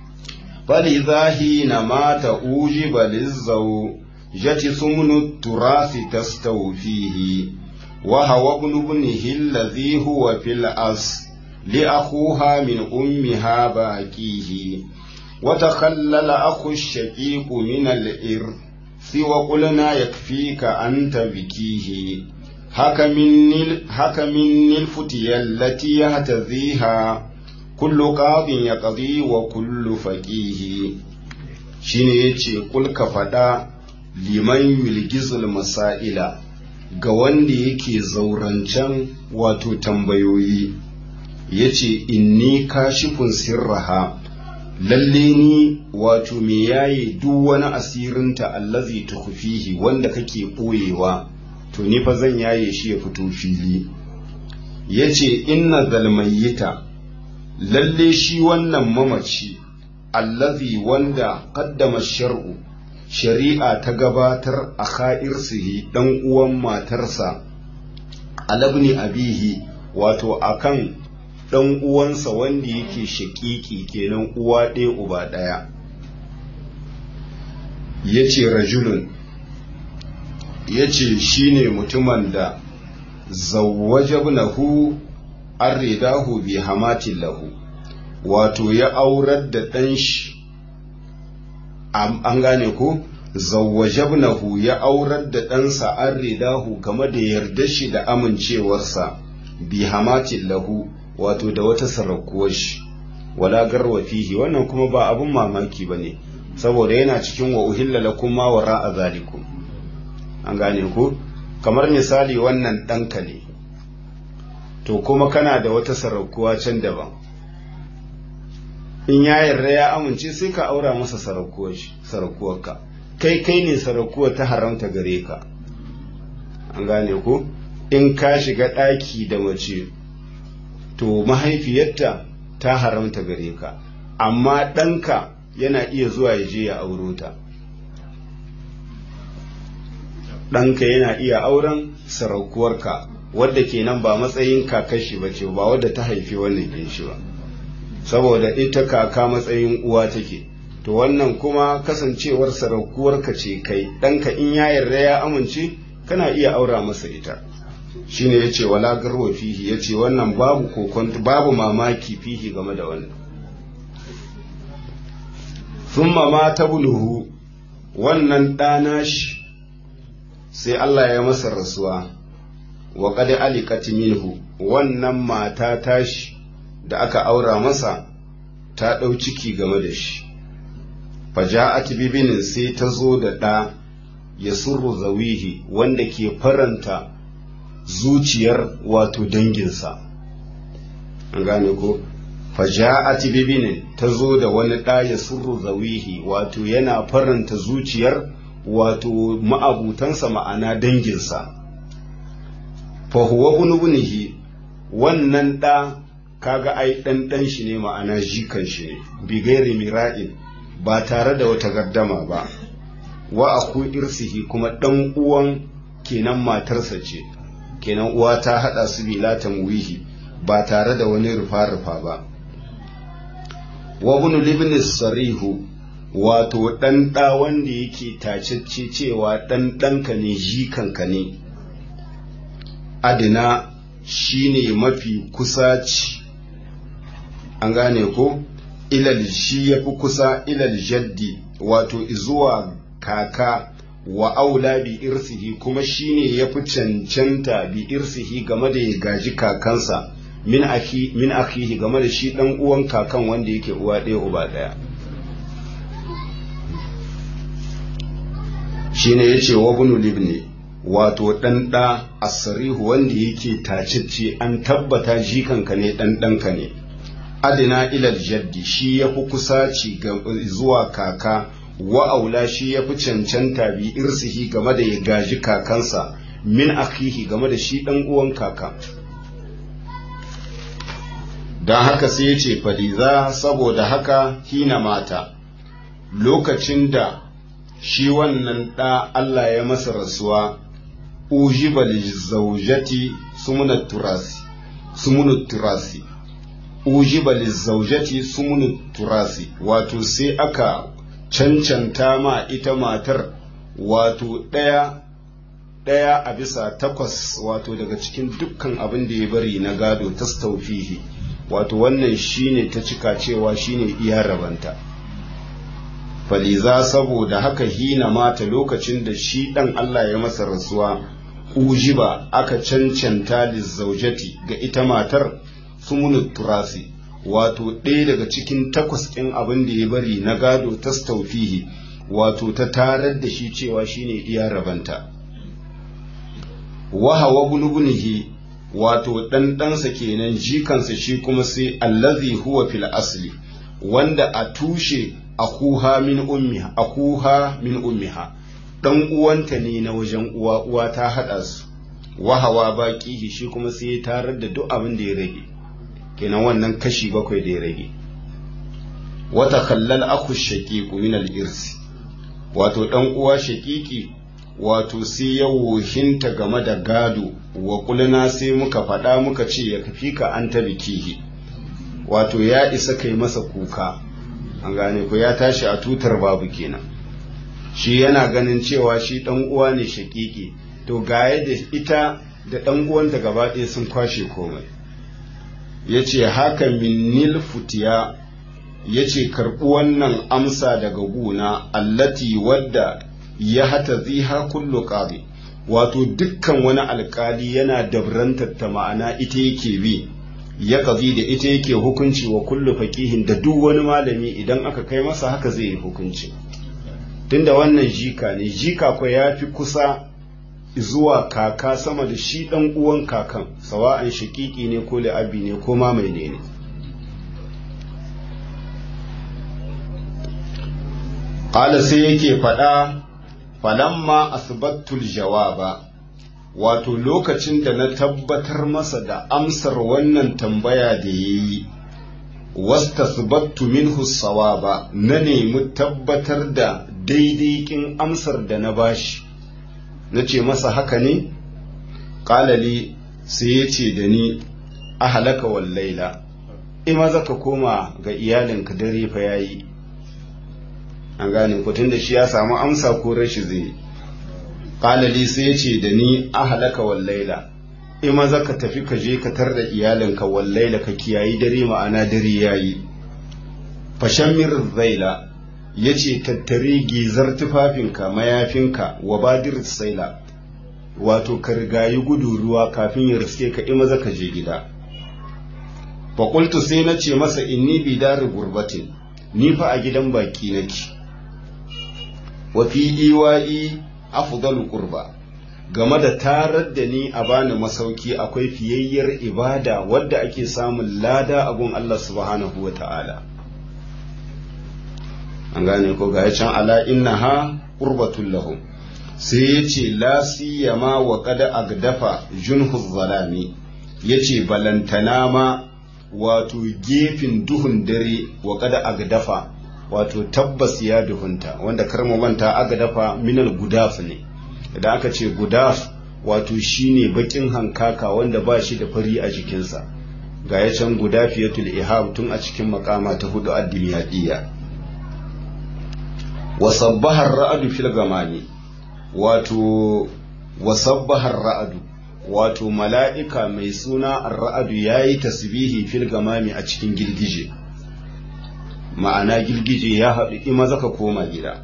فلذا حين مات أوجب للزوجة ثمن التراث تستوفيه وهو ابن ابنه الذي هو في الأصل لأخوها من أمها باكيه وتخلل أخو الشقيق من الإرث وقلنا يكفيك أنت بكيه هك مني هك مني الفتية التي يهتذيها كل قاض يقضي وكل فقيه shine yace kul ka faɗa liman yulgizul masaila ga wanda yake zaurancen wato tambayoyi yace inni kashifun sirraha lalle ni wato me yaye duk wani asirinta allazi tukhfihi wanda kake ɓoyewa to ni fa zan yaye shi ya fito fili yace inna zalmayyita lalle shi wannan mamaci allazi wanda qaddama shar'u shari'a ta gabatar a kha'irsihi dan uwan matarsa alabni abihi wato akan dan uwansa wanda yake shaƙiƙi kenan uwa ɗaya uba ɗaya yace rajulun yace shine mutumin da zawwajabnahu arridahu bi hamatin lahu wato ya aurar da ɗan shi an gane ko zawwajabnahu ya aurar da ɗansa arridahu game da yarda shi da amincewarsa bi hamatin lahu wato da wata sarrakuwar shi wala garwa fihi wannan kuma ba abun mamaki ba ne saboda yana cikin wa uhilla lakum ma wara a zalikum an gane ko kamar misali wannan ɗanka ne to kuma kana da wata sarrakuwa can daban in ya yarda ya amince sai ka aura masa sarakuwarka kai kai ne sarakuwa ta haramta gare ka an gane ko in ka shiga ɗaki da mace to mahaifiyarta ta haramta gare ka amma ɗanka yana iya zuwa ya je ya auro ta ɗanka yana iya auren saraukuwarka wadda kenan ba matsayin kakashi ba ce ba wadda ta haifi wannan ginshi ba saboda ita kaka matsayin uwa take to wannan kuma kasancewar saraukuwarka ce kai ɗanka in ya yarda ya amince kana iya aura masa ita shine yace wala garwa fihi yace wannan babu kokon babu mamaki fihi game da wannan thumma ma tabluhu wannan ɗana shi sai Allah ya masa rasuwa wa qad aliqat minhu wannan mata tashi da aka aura masa ta ɗau ciki game da shi faja'at bibinin sai ta zo da ɗa ya surru zawihi wanda ke faranta zuciyar wato danginsa an gane ko faja'at bibinin ta zo da wani ɗa ya surru zawihi wato yana faranta zuciyar wato ma'abutansa ma'ana danginsa fa huwa bunubunihi wannan ɗa kaga ai ɗan ɗan shi ne ma'ana jikan shi ne bigairi mira'in ba tare da wata gardama ba wa aku irsihi kuma ɗan uwan kenan matarsa ce kenan uwa ta haɗa su bila tamwihi ba tare da wani rufa-rufa ba wa bunu libnis sarihu wato ɗan ɗa wanda yake tacecce cewa ɗan ɗanka ne jikanka ne adina shine mafi kusaci an gane ko ilal shi ya fi kusa ilal jaddi wato izuwa kaka wa aula bi irsihi kuma shine ya fi cancanta bi irsihi game da ya gaji kakansa min aki min akihi game da shi dan uwan kakan wanda yake uwa ɗaya uba ɗaya shine yace wa bunu libni wato dan da asrihu wanda yake tacicce an tabbata jikanka ne dan ɗanka ne adina ilal jaddi shi ya fi kusaci zuwa kaka wa aula shi ya fi cancanta bi irsihi game da ya gaji kakansa min akihi game da shi ɗan uwan kaka don haka sai ya ce faliza saboda haka hina mata lokacin shi wannan ɗa Allah ya masa rasuwa ujiba lizaujati sumunat turasi sumunat turasi ujiba lizaujati sumunu turasi wato sai aka cancanta ma ita matar wato ɗaya ɗaya a bisa takwas wato daga cikin dukkan abin da ya bari na gado ta staufihi wato wannan shine ta cika cewa shine iya rabanta faliza saboda haka hina mata lokacin da shi ɗan Allah ya masa rasuwa ujiba aka cancanta lizaujati ga ita matar sumunin turasi wato ɗaya daga cikin takwas ɗin abin da ya bari na gado ta staufihi wato ta tarar da shi cewa shine iya rabanta wahawa bulbunihi wato ɗanɗansa kenan jikansa shi kuma sai allazi huwa fil asli wanda a tushe akuha min ummiha akuha min ummiha dan uwanta ne na wajen uwa uwa ta hada su wahawa baƙihi shi kuma sai ya tarar da duk abin da ya rage kenan wannan kashi bakwai da ya rage wata kallal aku shaqiqu min al-irsi wato dan uwa shaqiqi wato sai ya wohinta game da gado wa kulna sai muka faɗa muka ce ya kafi ka an ta bikihi wato ya isa kai masa kuka an gane ko ya tashi a tutar babu kenan shi yana ganin cewa shi dan uwa ne shaqiqi to ga da ita da dan uwanta gaba ɗaya sun kwashe komai ya ce haka minnil futiya ya ce karɓi wannan amsa daga guna allati wadda ya hata ziha kullu ƙari wato dukkan wani alƙali yana dabrantar ta ma'ana ita yake bi ya kazi da ita yake hukunci wa kullu faƙihin da duk wani malami idan aka kai masa haka zai yi hukunci tunda wannan jika ne jika kwa ya fi kusa zuwa kaka sama da shi ɗan uwan kakan sawa'an shakiki ne ko la'abi ne ko ma mai ne ƙala sai yake faɗa falamma asbattul jawaba wato lokacin da na tabbatar masa da amsar wannan tambaya da ya yi wastasbattu minhu sawaba na nemi tabbatar da daidaikin amsar da na bashi na ce masa haka ne ƙalali sai ya ce da ni a halaka wallaila ima za ka koma ga iyalinka dare fa yayi an gane ku da shi ya samu amsa ko rashi zai ƙalali sai ya ce da ni a halaka wallaila ima za ka tafi ka je ka tar da iyalinka wallaila ka kiyayi dare ma'ana dare yayi fashamir zaila ya ce tattare gizar tufafinka mayafinka wa badir saila wato ka rigayi gudu ruwa kafin ya riske ka ima za ka je gida faƙultu sai na ce masa inni bi dari gurbatin ni fa a gidan baki nake wa fi iwa'i afdalu qurba game da tarar da ni a bani masauki akwai fiyayyar ibada wadda ake samun lada a gun Allah subhanahu wa ta'ala an gane ko ga can ala innaha qurbatul lahum sai yace la siyama wa qad agdafa junhu zalami yace balantana ma wato gefen duhun dare wa kada agdafa wato tabbas ya duhunta wanda karmu manta agdafa minal gudaf ne idan aka ce gudaf wato shine bakin hankaka wanda ba shi da fari a jikinsa ga ya can gudafiyatul ihab tun a cikin makama ta hudu addimiyadiyya wasabbahar ra'adu fil gamani wato wasabbahar ra'adu wato mala'ika mai suna arra'adu ya yi tasbihi fil gamami a cikin girgije ma'ana girgije ya haɗu ima zaka koma gida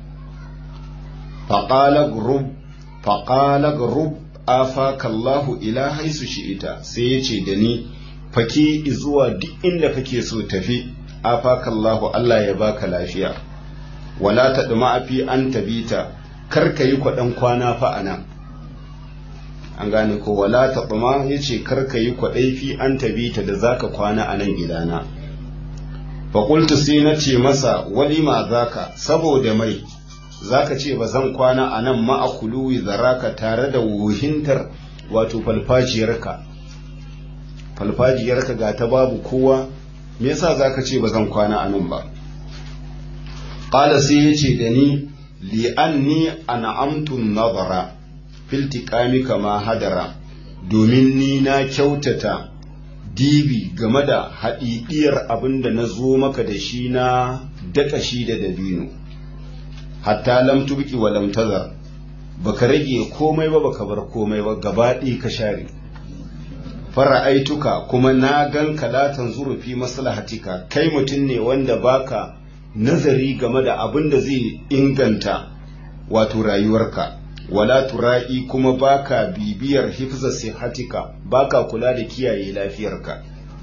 faƙala grub afakallahu ila haisu shi'ita sai ya ce da ni faki zuwa duk inda kake so tafi afakallahu Allah ya baka lafiya wala ta ɗuma fi an tabita kar ka yi kwaɗan kwana fa a nan an gane ko wala ta tsuma ya ce karka yi kwaɗai fi an tabita da zaka kwana a nan gidana faƙultu sai na ce masa walima zaka saboda mai zaka ce ba zan kwana a nan ma'akuluwi zaraka tare da wuhintar wato falfajiyarka falfajiyarka ga ta babu kowa me yasa zaka ce ba zan kwana a nan ba ƙala sai ya ce da ni li'anni an'amtun nazara filtikami kama hadara domin ni na kyautata dibi game da haɗiɗiyar abin da na zo maka da shi na daƙa shi da dabino hatta lam tubki wa lam tazar baka rage komai ba baka bar komai ba gabaɗi ka share fara'aituka kuma na gan kalatan zurufi maslahatika kai mutum ne wanda baka nazari game da abin da zai inganta wato rayuwarka wala tura'i kuma baka bibiyar hifza sihatika baka kula da kiyaye lafiyarka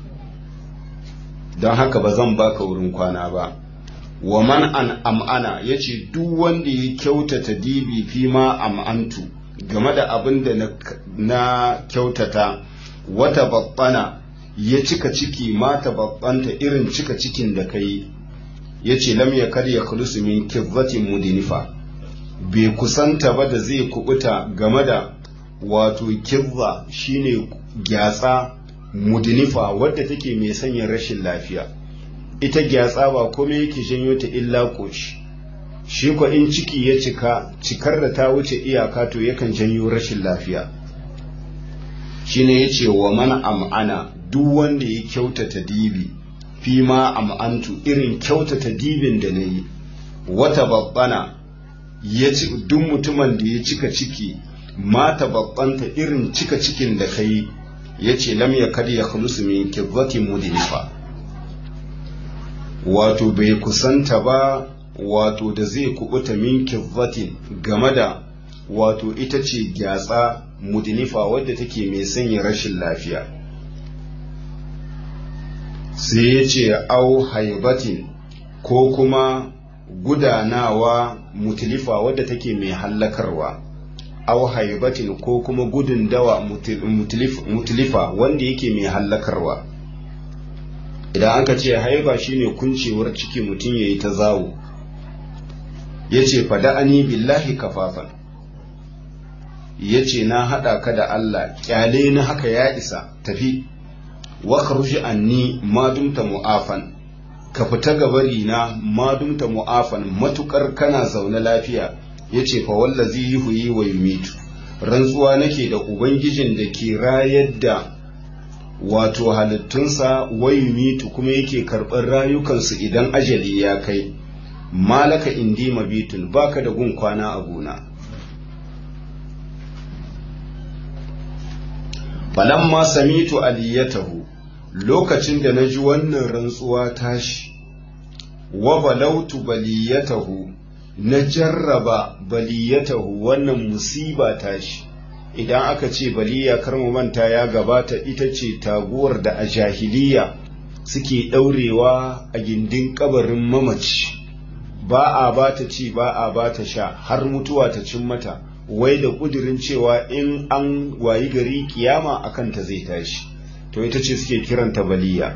don haka ba zan baka wurin kwana ba wa man an am'ana yace duk wanda ya kyautata dibi fi ma am'antu game da abin da na, na kyautata wata babbana ya cika ciki mata babbanta irin cika cikin da kai yace lam yakad yakhlusu min kizzatin mudinifa bai kusanta ba da zai kubuta game da wato kizza shine gyatsa mudinifa wadda take mai sanya rashin lafiya ita gyatsa ba komai yake janyo ta illa koshi shi ko in ciki ya cika cikar da ta wuce iyaka to yakan janyo rashin lafiya shine yace wa man am'ana duk wanda ya kyautata dibi fi ma am'antu irin kyautata dibin da nayi wata babbana ya ci duk mutumin da ya cika ciki mata babbanta irin cika cikin da kai ya ce lam ya kadi ya khulusu min kizzati mudinifa wato bai kusanta ba wato da zai kubuta min kizzatin game da wato ita ce gyatsa mudinifa wadda take mai sanya rashin lafiya sai ya ce au haibatin ko kuma gudanawa mutilifa wadda take mai hallakarwa au haibatin ko kuma gudun dawa mutilifa wanda yake mai hallakarwa idan aka ce haiba shine kuncewar ciki mutum ya yi ta zawo ya ce fada'ani billahi kafafan ya ce na haɗa ka da Allah ƙyale na haka ya isa tafi wa kharuji anni ma dumta mu'afan ka fita gabari na ma dumta mu'afan matukar kana zaune lafiya yace fa wallazi yuhyi wa yumitu rantsuwa nake da ubangijin da ke rayar da wato halittunsa wa yumitu kuma yake karɓar rayukansu idan ajali ya kai malaka indi mabitun baka da gun kwana a gona falamma samitu aliyatahu lokacin da na ji wannan rantsuwa tashi wa balautu baliyatahu na jarraba baliyatahu wannan musiba tashi idan aka ce baliya kar mu manta ya gabata ita ce taguwar da a jahiliya suke ɗaurewa a gindin kabarin mamaci ba a ba ta ci ba a ba ta sha har mutuwa ta cin mata wai da ƙudurin cewa in an wayi gari kiyama akan ta zai tashi to ita ce suke kiranta baliya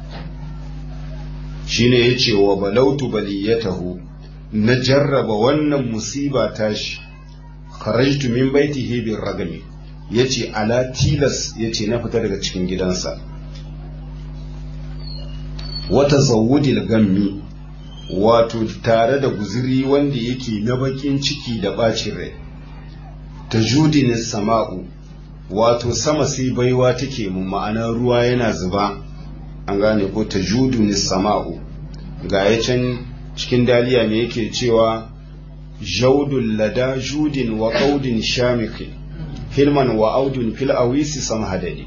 shine ya ce wa balautu baliyatahu na jarraba wannan musiba tashi kharajtu min baitihi bir ragami yace ala tilas yace na fita daga cikin gidansa wata zawudil gammi wato tare da guziri wanda yake na bakin ciki da bacin rai ta judini sama'u wato sama sai baiwa take mu ma'ana ruwa yana zuba an gane ko ta judini sama'u ga ya can cikin daliya me yake cewa jaudun lada judin wa qaudin shamiki hilman wa audun fil awisi samhadadi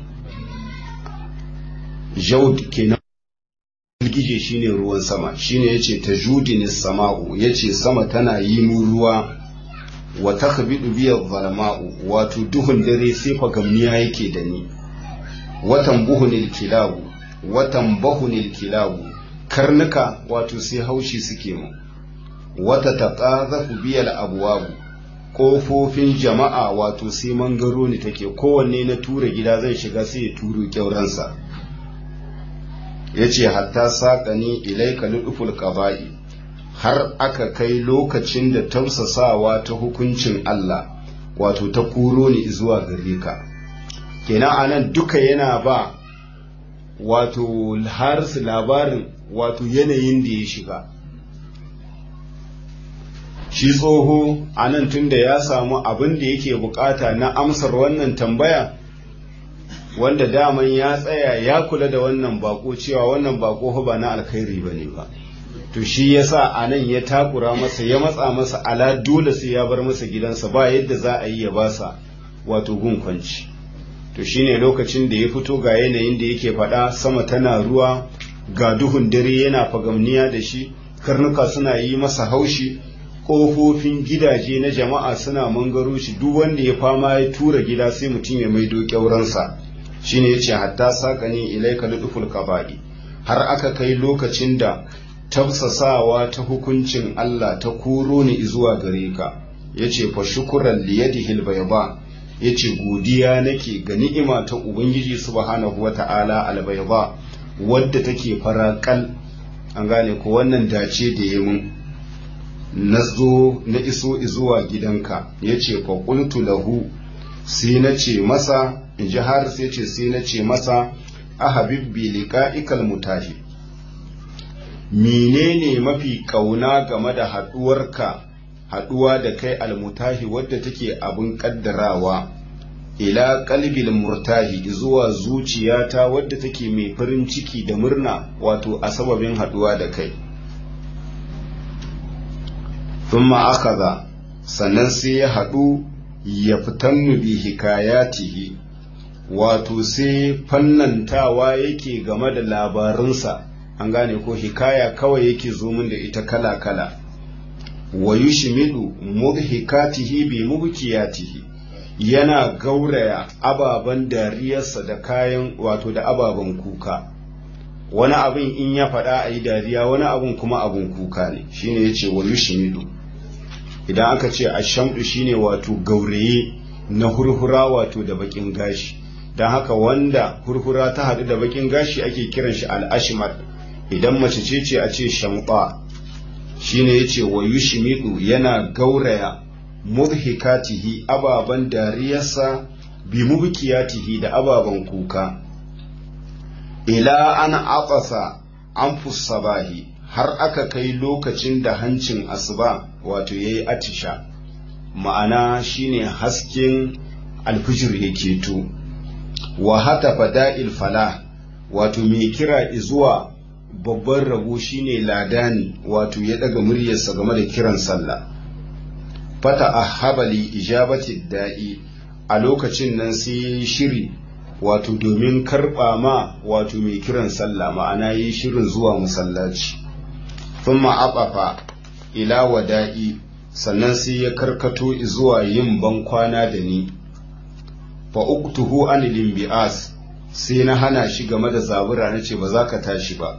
jaud kenan girgije shine ruwan sama shine yace tajudini sama'u yace sama tana yi mu ruwa wa takhbidu bi zalama'u wato duhun dare sai fagamniya yake da ni watan buhunil kilabu watan bahunil kilabu karnuka wato sai haushi suke mu wata taqazafu biyal abwabu kofofin jama'a wato sai mangaro ne take kowanne na tura gida zai shiga sai ya turo kyauransa ya ce hatta saƙani ilaika luduful ƙaba'i har aka kai lokacin da tausasawa ta hukuncin Allah wato ta kuro ni zuwa gare ka kenan anan duka yana ba wato harsu labarin wato yanayin da ya shiga shi tsoho anan tunda ya samu abin da yake bukata na amsar wannan tambaya wanda daman ya tsaya ya kula da wannan bako cewa wannan bako ba na alkhairi ba ne ba to shi yasa a nan ya takura masa ya matsa masa ala dole sai ya bar masa gidansa ba yadda za a yi ya basa wato gun kwanci to shine lokacin da ya fito ga yanayin da yake faɗa sama tana ruwa ga duhun dare yana fagamniya da shi karnuka suna yi masa haushi ƙofofin gidaje na jama'a suna mangaro shi duk wanda ya fama ya tura gida sai mutum ya maido ƙyauransa shine yace hatta sakani ilaika luduful qaba'i har aka kai lokacin da tafsasawa ta hukuncin Allah ta kuro ni zuwa gare ka yace fa shukran li yadihi albayda yace godiya nake ga ni'ima ta ubangiji subhanahu wata'ala albayda wadda take farakal an gane ko wannan dace da yamin nazo na iso zuwa gidanka yace fa qultu lahu sai na ce masa in ji har sai ce sai na ce masa a habibbi liqa'ikal mutahi menene mafi kauna game da haduwarka haduwa da kai almutahi wadda take abin kaddarawa ila qalbil murtahi zuwa zuciyata wadda take mai farin ciki da murna wato a sababin haduwa da kai thumma akaza sannan sai ya haɗu ya fitannu bi hikayatihi wato sai fannantawa yake game da labarinsa an gane ko hikaya kawai yake zo min da ita kala-kala wa yushmidu mudhikatihi bi mubkiyatihi yana gauraya ababen dariyarsa da kayan wato da ababen kuka wani abin in ya faɗa a yi dariya wani abin kuma abin kuka ne shine yace wa yushmidu idan aka ce ashamdu shine wato gauraye na hurhura wato da bakin gashi don haka wanda hurhura ta haɗu da bakin gashi ake kiran shi al'ashimar idan mace ce ce a ce shamɓa shine yace wa yushmidu yana gauraya mudhikatihi ababan dariyarsa bi mubkiyatihi da ababan kuka ila an aqasa anfus sabahi har aka kai lokacin da hancin asuba wato yayi atisha ma'ana shine hasken alfijir ya keto wa hatafa da'il falah wato mai kira zuwa babban rabo shine ladani wato ya daga muryarsa game da kiran sallah fata ahabali ijabati da'i a lokacin nan sai ya yi shiri wato domin karɓa ma wato mai kiran sallah ma'ana yi shirin zuwa masallaci thumma abafa ila wada'i sannan sai ya karkato zuwa yin bankwana da ni fa uktuhu an limbi'as sai na hana shi game da zabura na ce ba za ka tashi ba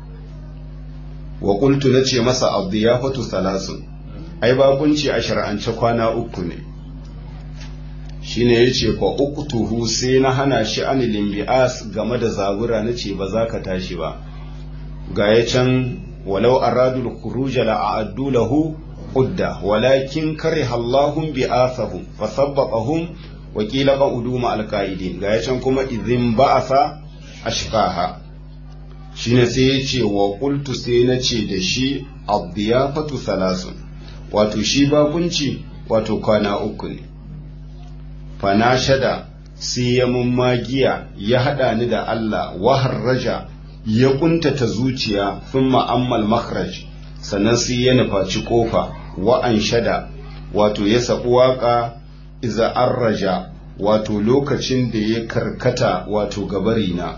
wa qultu na ce masa abdiyafatu salasun ai bakunci a shar'ance kwana uku ne shine yace fa uktuhu sai na hana shi an limbi'as game da zabura na ce ba za ka tashi ba ga ya can walau aradul khuruja la a'addu lahu udda walakin kariha Allahum bi'athahum fasabbaqahum wa qila qa'udu ma alqa'idin ga yacan kuma idhin ba'atha ashqaha shine sai yace wa qultu sai nace da shi abdiyafatu thalathun wato shi bakunci wato kwana uku ne fana shada sai ya mummagiya ya hada ni da Allah wa harraja ya kuntata zuciya thumma ammal makhraj sannan sai ya nufaci kofa wa an shada wato ya sabu waka iza arraja wato lokacin da ya karkata wato gabarina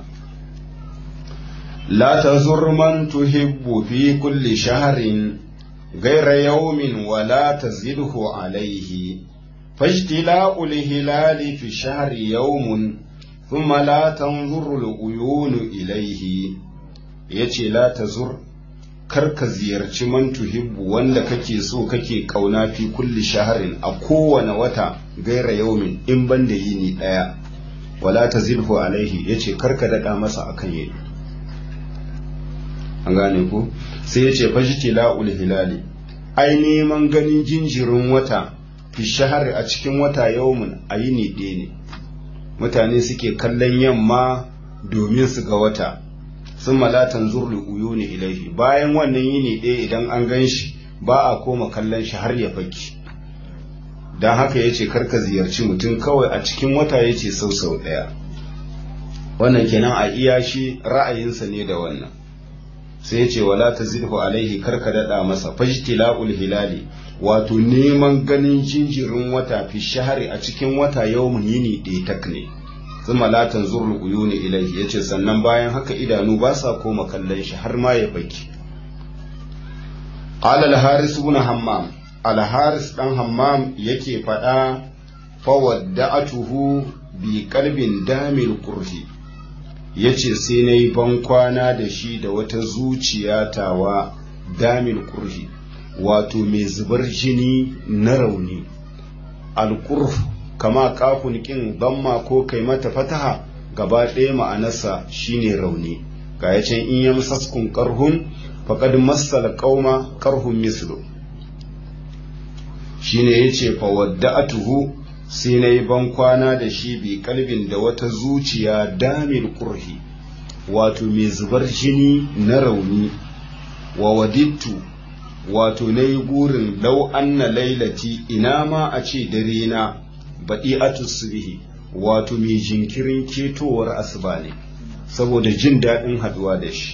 la tazur man tuhibbu fi kulli shahrin غير يوم ولا تزده عليه فاجتلاء الهلال في الشهر يوم ثم لا تنظر العيون إليه يتي لا تزر karka ziyarci man tuhibbu wanda kake so kake kauna fi kulli shaharin a kowane wata gaira yaumin in ban da yini daya wala tazilhu alaihi yace karka dada masa akan yini an gane ku sai yace fajti la'ul hilali ai neman ganin jinjirin wata fi shahar a cikin wata yaumin a yini ɗaya ne mutane suke kallon yamma domin su ga wata sun malatan zurli uyu ne ilaihi bayan wannan yini ɗaya idan an gan shi ba a koma kallon shi har ya faki don haka ya ce karka ziyarci mutum kawai a cikin wata ya ce sau sau ɗaya wannan kenan a iya shi ra'ayinsa ne da wannan sai ya ce wala ta zilhu alaihi karka daɗa masa fajtila'ul hilali wato neman ganin jinjirin wata fi shahari a cikin wata yawmun yini ɗaya tak ne zuma latan zurul uyuni ilaihi yace sannan bayan haka idanu ba sa koma kallon shi har ma ya baki qala al haris ibn hammam al haris dan hammam yake fada fa wadda'atuhu bi qalbin damil kurhi yace sai nayi ban kwana da shi da wata zuciya tawa damil kurhi wato mai zubar jini na rauni al kama kafun kin damma ko kai mata fataha gaba ɗaya ma'anarsa shine rauni ga ya can in ya masaskun karhun faqad massal qauma karhun mislu shine yace fa wadda'atuhu sai nayi ban kwana da shi bi kalbin da wata zuciya damil kurhi wato mai zubar jini na rauni wa wadittu wato nayi gurin lau anna lailati ina ma a ce dare na baɗi subhi wato mai jinkirin ketowar asuba ne saboda jin daɗin haɗuwa da shi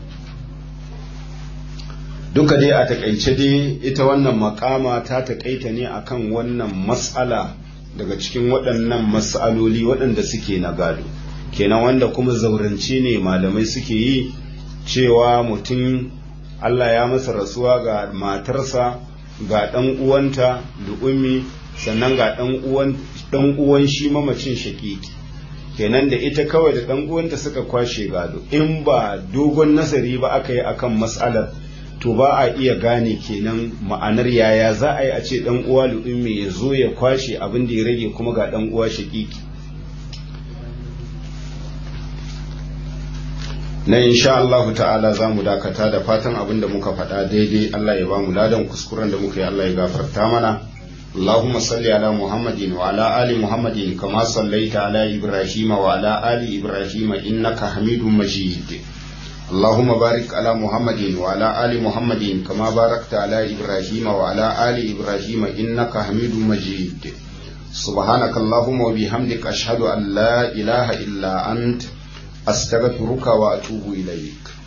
duka dai a takaice dai ita wannan makama ta takaita ne akan wannan matsala daga cikin waɗannan matsaloli waɗanda suke na gado kenan wanda kuma zaurance ne malamai suke yi cewa mutum Allah ya masa rasuwa ga matarsa ga ɗan uwanta da ummi sannan ga ɗan uwan shi mamacin shakiki kenan da ita kawai da ɗan uwanta suka kwashe gado in ba dogon nazari ba aka yi akan matsalar to ba a iya gane kenan ma'anar yaya za a yi a ce ɗan uwa lu'ummi ya zo ya kwashe abin da ya rage kuma ga ɗan uwa shakiki na insha Allah ta'ala za mu dakata da fatan abin da muka faɗa daidai Allah ya ba mu ladan kuskuren da muka yi Allah ya gafarta mana اللهم صل على محمد وعلى آل محمد كما صليت على إبراهيم وعلى آل إبراهيم إنك حميد مجيد اللهم بارك على محمد وعلى آل محمد كما باركت على إبراهيم وعلى آل إبراهيم إنك حميد مجيد سبحانك اللهم وبحمدك أشهد أن لا إله إلا أنت أستغفرك وأتوب إليك